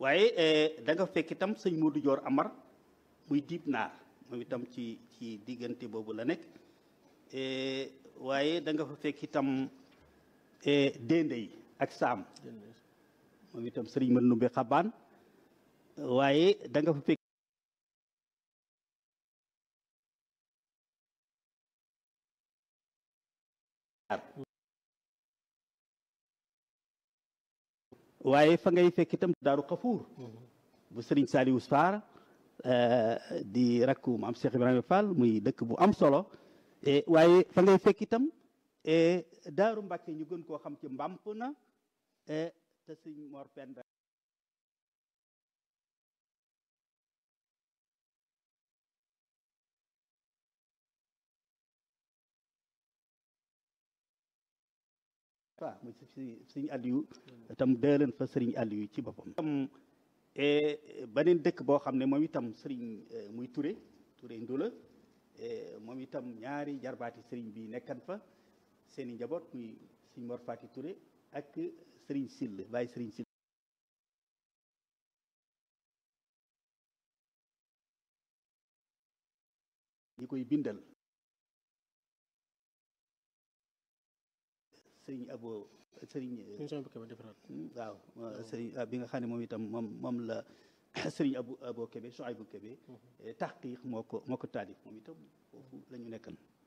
waaye da nga fekk itam sëñ Modou Dior Amar muy diib naar moom itam ci ci diggante boobu la nekk waaye da nga fa fekk itam Dendey ak Saam moom itam sëriñ mën numbe xabaan waaye da nga fa fekk waaye fa ngay fekk itam daaru xafuur bu sëriñ Saliou Sarr di rakku maam Cheikh Ibrahima Fall muy dëkk bu am solo waaye fa ngay fekk itam daaru Mbàkke ñu gën koo xam ci mbàmp na te sëñ Mor Penda waaw muy si sëriñ Aliou itam dëleen fa sëriñ Aliou ci boppam itam beneen dëkk boo xam ne moom itam sëriñ muy Touré Touré Ndula moom itam ñaari jarbaati sëriñ bi nekkan fa seeni njaboot muy sëriñ Mor Fati Touré ak sëriñ Sill bàyyi sëriñ Sill ñi koy bindal sëriñ abo sëriñ waaw sëriñ bi nga xam ne moom itam moom moom la sëriñ abu abo Kébé Souaïbou Kébé taxqiq moo ko moo ko taalif moom itam foofu la ñu nekkan